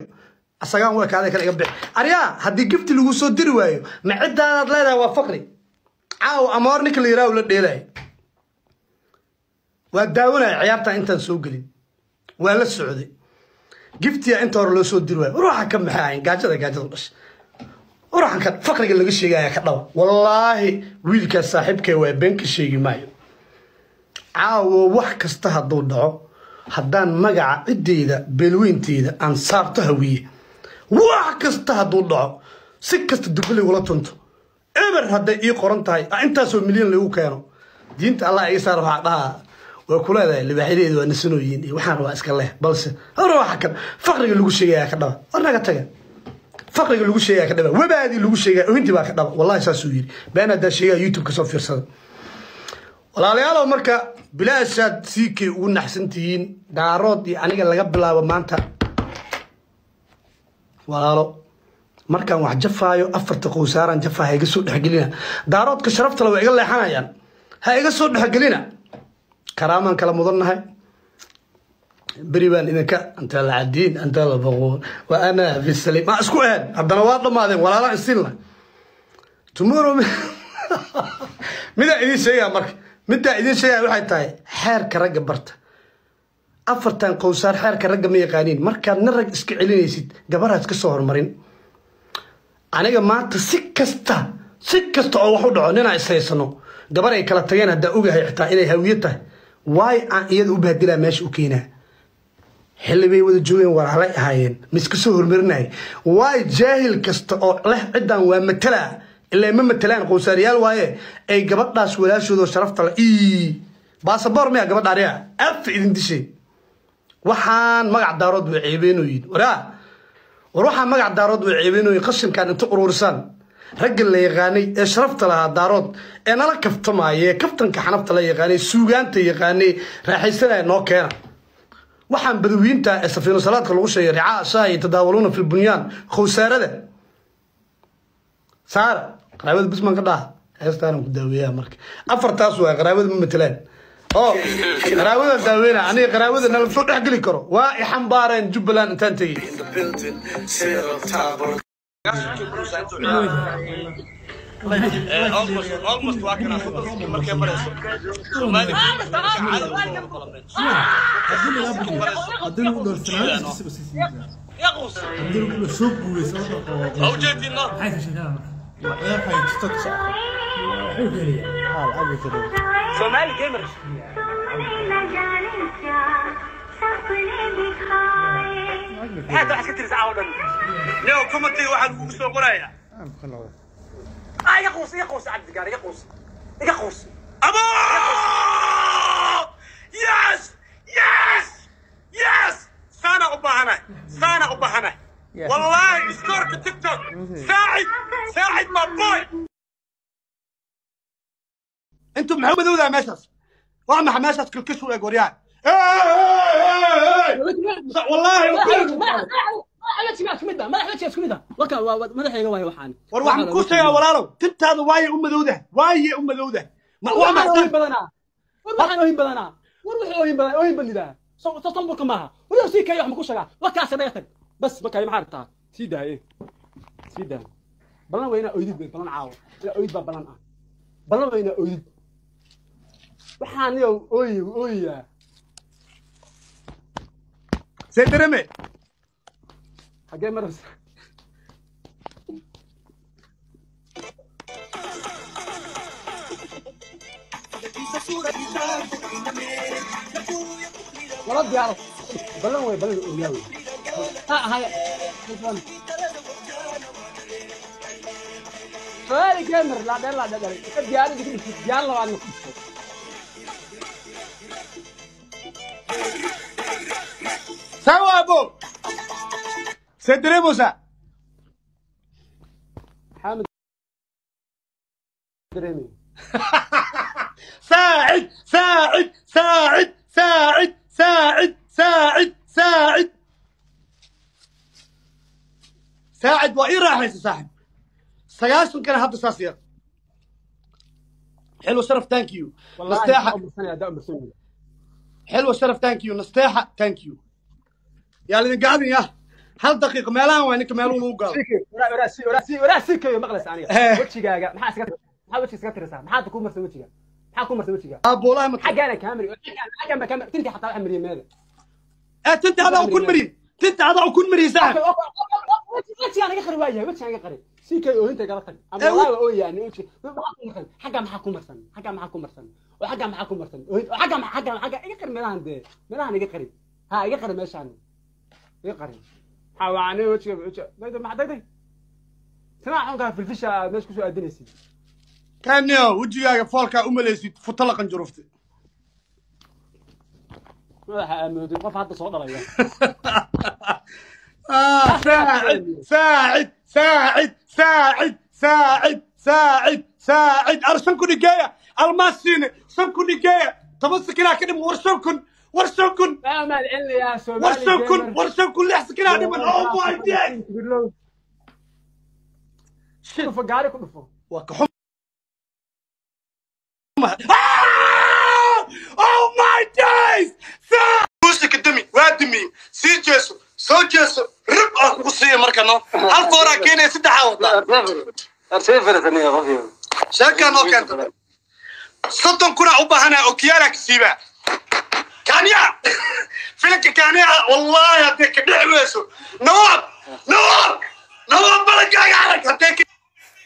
asagaan u ekaaday kale iga bixi aryaa haddii gifti lagu soo diri waayo ma ciddaadaad leedahay waa faqri caaw amoor ninka la yidhaha la dheelaya waa daawanaya ciyaartan intaan soo gelin waa la socday giftiya inta hore loo soo diri waayo ruuxa ka maxay ahayn gaajada gaajada dhasha ruuxan ka faqriga laga sheegaya ka dhaba wallaahi wiilkaas saaxiibkay waa been ka sheegi maayo caawo wax kasta hadduu dhaco haddaan magaca ciddeyda beelweynteyda aan saarto hawiye wax kasta hadduu dhaco si kasta dubbe laygula tunto eber hadday ii qoran tahay intaasoo milyan lagu keeno diinta allah iga saar waxaa dhahaa waa ku leedahay libaaxyadeedu waa nasanooyiin iyo waxaan rabaa iska leh balse hore waxa kan faqriga lagu sheegaya ka dhaba war naga taga faqriga lagu sheegaya ka dhaba webaadii lagu sheegaya ohintii baa ka dhaba wallahi saasuu yiri been haddaa sheegaya youtube kasoo fiirsada walaalayaalow marka bilaashaad siikay ugu naxsan tihiin daarood iyo aniga laga bilaabo maanta walaalo markaan wax jafaayo afarta qowsaaraan jafaa ha iga soo dhexgelina daaroodka sharaftale waa iga leexanayaan ha iga soo dhexgelina karaamaan kala mudannahay beri baan idinka anta la cadiin anta la baquun wa ana fi salim ma isku ahayn haddana waa dhammaadeen walaalaan isin lah tomorrow midaa idiin sheegaya marka middaa idiin sheegaya waxay tahay xeerka ragga barta afartan qowsaar xeerka ragga ma yaqaaniin markaad nin rag iska celinaysid gabaraad ka soo hormarin aniga maanta si kasta si kasta oo wax u dhaco ninaa ishaysano gabar ay kala tageen haddaa ogahay xitaa inay hawiye tahay waay aan iyada u bahdilaa meesha u keenaa xilli bay wada joogeen walaalay ahaayeen ma iska soo hormarinaya waay jaahil kasta oo leh ciddan waa matalaa ilaa ma matalaan qowsaariyaal waaye ay gabadhaas walaashoodoo sharafta le ii baasaboor miya gabadha ariga afa idin dishay waxaan magac daarood way ceebeenooyin waraa war waxaan magac daarood way ceebeenooyin qashinkan inta uruurisaan ragga la yaqaanay ee sharafta lahaa daarood ee nala kaftamaaya ee kaftanka xanafta la yaqaanay suugaanta yaqaanay raaxaysanaya noo keena waxaan badawiinta ee safiino salaadka lagu sheegay ricaa shaahi tadaawaluuna fi lbunyaan khowsaarada saara qaraabada bisman ka dhaha heestaanan ku daaweeyaa marka afartaas waa qaraabada ma matelaan oo qaraabada daaweyna aniga qaraabada nala soo dhex geli karo waa i xambaareen jubbaland intaan tegey almost waa kana soddon markay marayso Soomaali haddii lagu dhowrsanaantiisa usiisiinta yaqus haddii lagu soo guuraysa oo dhaqo oo jeedino maxay ka sheegaan waxay tiktok wuxuu geliyaa Soomaali gamer maxaad wax ka tirisa caawa dhan leo commentiga waxaa lagugu soo qorayaa ah yaqus yaqus cabdigaar yaqus yaqus abo yes yes yes saana u baahanahay saana u baahanahay wallahi iskoorka tiktok saacid saacid my boy انتم maxaa madowdaa meeshaas waa maxa meeshaas kilkish u eg waryaa wallaahi war waxaan ku sheegaa walaalow tintaada waaye u madowdah waaye u madowdah Ma- waa maxay waxaan yow ooyi ooyiyaa see dereme xagee maraysa wala diyaaro balan wey balan ooyaa wey ha haya su'aali gamer laa dheer laa dheer ka diyaaro digri diyaar labaadna ku dhigto sawa abo see deremosa maxamed dareemay ساعد ساعد ساعد ساعد ساعد ساعد ساعد ساعد وإيه راح يا صاحب سياسون كان هذا ساسير حلو شرف ثانك يو نستاحة والله ده مسؤول حلو شرف ثانك يو نستاحة ثانك يو يا اللي قاعدين يا hal daqiiqo meelahan waa ninka meeluhu lagu galo waraa sii kayo maqlaysa aniga Eh. wejigaaga maxaa iska maxaa wejiga iska tirisaa maxaad ku marsan wejiga maxaa ku marsan wejiga aabuulaha ma xaggaana kaamiri xaggan ba kaamiri tintii xataa waxa mariyay meeda ee tinta adaa kun mariy tinta adaa kun mariy saaxib wejigaan iga qari waayahay wejigaan iga qari sii kayo oohinta igala tag ama Eh, walaahi waa ooyaani wejiga maxaa ku marsan xagga maxaa ku marsan xagga maxaa ku marsan oo xagga maxaa ku marsan oohin oo xagga maxaa xagga xagga iga qari meelahan dee meelahan iga qari ha iga qari meeshaan iga qari maxaa waani wejiga wejiga dayda maxaa dayday sinaa xunkaa filfisha aad meesha kusoo aadinaysid kanio wejigaaga foolkaa u malaysid futo la qanjuruftay madaxa aamoodin qof hadda soo dhalaya آه، ساعد ساعد ساعد ساعد ساعد ساعد ساعد ارسمكم نجايه الماسين سمكم نجايه تمسك هنا كده ورسمكم ورسمكم لا ما العلم يا سومالي ورسمكم ورسمكم اللي يحسك هنا من اوه ماي داي شوف قاري كله وكحم اوه ماي دايز موسك الدمي وادمي سي جيسو سو جيسو رب اكو قصيه مركنو هل فورا كيني سدح وطا sheekaan oo keenta soddon kuna u baahanaa okiyaala ka siiba kanya filanka kanya wallaahi haddee ka dhici weyso nawaab nawaab nawaab balagaaga arag haddee ka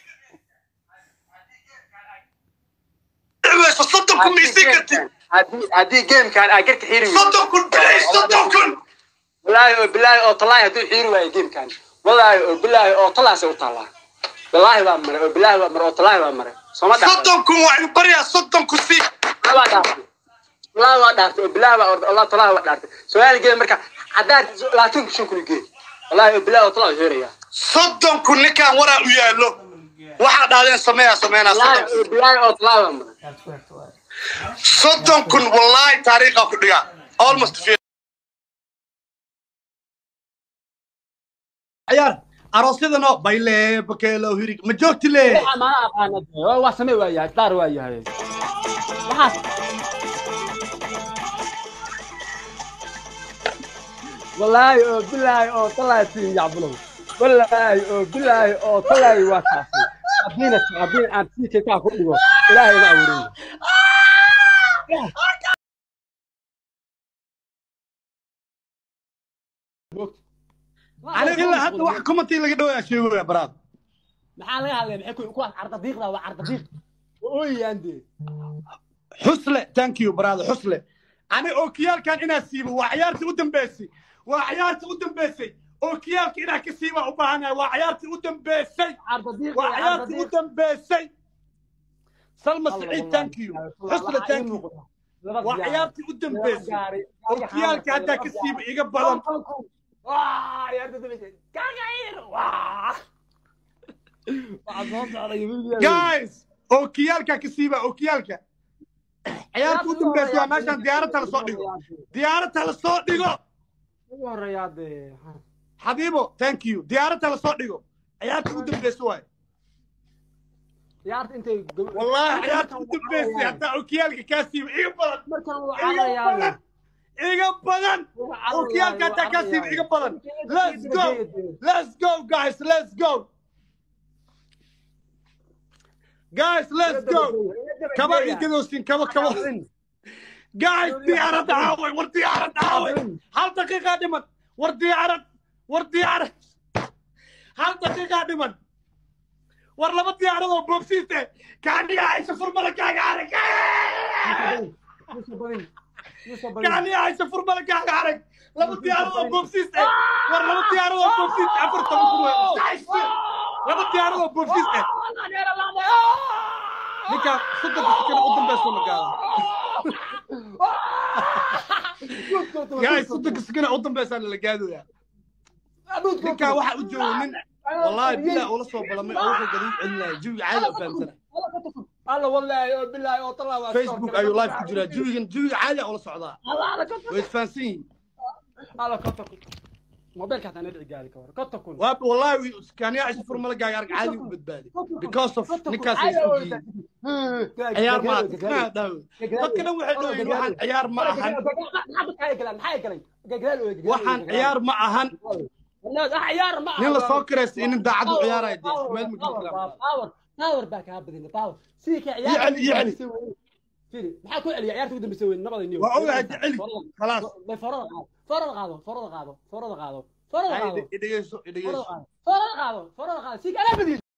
dhici weyso soddon kun maisii kartid haddii gamekan aa garka xiiri weydo soddon kun bilis soddon kun walaahi oo bilaahi oo talaahi hadduu xiiri waayo gamekan walaahi oo bilaahi oo talaasay u taallaa walaahi baa maray oo bilaahi baa maray oo talaahi baa maray sooma dhaafay soddon kun waa inu baryaa soddon kun sii waa dhaaftay walaahi waa dhaaftay oo bilaahi baa orday allah talaahi waa dhaaftay soomaali geed marka haddaad labaatan kun shan kun geed walaahi oo bilaahi oo talaahi waa xiirayaa soddon kun ninkaan waraa u yaallo waxaa dhaadeen sameeyaa sameynaa walaahi soddon oo bilaahi oo talaahi baa maray soddon kun wallaahi taariikhaa ku dhigaa almost fi- ciyaar aroosyadano bayle bakeelo hirig ma joogti le ما أقانا waa samee waa yahay daar waa yahay waxaas wallaahi oo bilaahi oo talaahi siin yacbulow wallaahi oo bilaahi oo talaahi waa kaasay haddiina haddii aan sii keekaa ku dhigo ilaahay ma abuurin aniga ilaa hadda wax commentii laga dhawaya sheegaya baraad maxaa laga hadlaya maxay ku kuwaas carda diiqda waa carda diiq ooyaan dee xusle thank you baraad xusle ani ookiyaalkan inaa siibo waa ciyaartii u dambeysay waa ciyaartii u dambeysay ookiyaalka inaa ka siiba u baahanahay waa ciyaartii u dambeysay carda diiq waa ciyaartii u dambeysay salma saciid thank you xusle thank you waa ciyaartii u dambeysay ookiyaalka haddaa ka siiba iga badan guys ookiyaalka ka siiba ookiyaalka ciyaartii u dambeysay waa meeshaan diyaaradta lasoo dhigo diyaaradta lasoo dhigo xabiibo thank you diyaaradta lasoo dhigo ciyaartii u dambeysay waay والله حياتي ودبيسي حتى اوكيالك كاسيب ايغا بدن ايغا بدن ايغا بدن اوكيالك حتى كاسيب ايغا بدن let's go let's go guys let's go guys let's go كما يقدوسين كما كما guys ديارة عاوي ور ديارة عاوي هل دقيقة دمن ور ديارة ور ديارة هل دقيقة دمن war laba diyaaradoo boobsiiste kaaniga haysa furmalakaaga arag kaaniga haysa furmalakaaga arag laba diyaaradoo boobsiiste war laba diyaaradoo boobsiiste afar toban kun waa laba diyaaradoo boobsiiste ninka soddonka sekana u dambeysa magaala gaay soddonka sekana u dambeysaa la gaadooyaa ninkaa waxaa u jooga nin والله بالله ولا صوب ولا ما اوقع قريب عندنا جوي عادي افهم سنه الله والله بالله والله فيسبوك ايو لايف كجرا جوي جوي عادي ولا صعدا الله على كتك ويتفانسين على كتك موبايلك حتى ندعي قالك كتك واب والله كان يعيش فرمله قاعد عادي وبتبالي because of نكاس يسوي عيار ما ما داو dadkana waxay dhaheen waxaan ciyaar ma ahan waxaan ciyaar ma ahan الناس عيار ما nin la soo kiraysta iyo nin daacad u ciyaaraya dee isku meel ma geli karaan باور باور باك ها بدنا باور سيك عيار يعلي- يعلي. فيري maxaa ku celiya ciyaarta ugu dambeysay weyn nabada niyo waa ogahay jeceli khalaas farada qaado farada qaado farada qaado farada qaado farada qaado idhegeyso idhegeyso farada qaado farada qaado farada qaado sii kala badiyo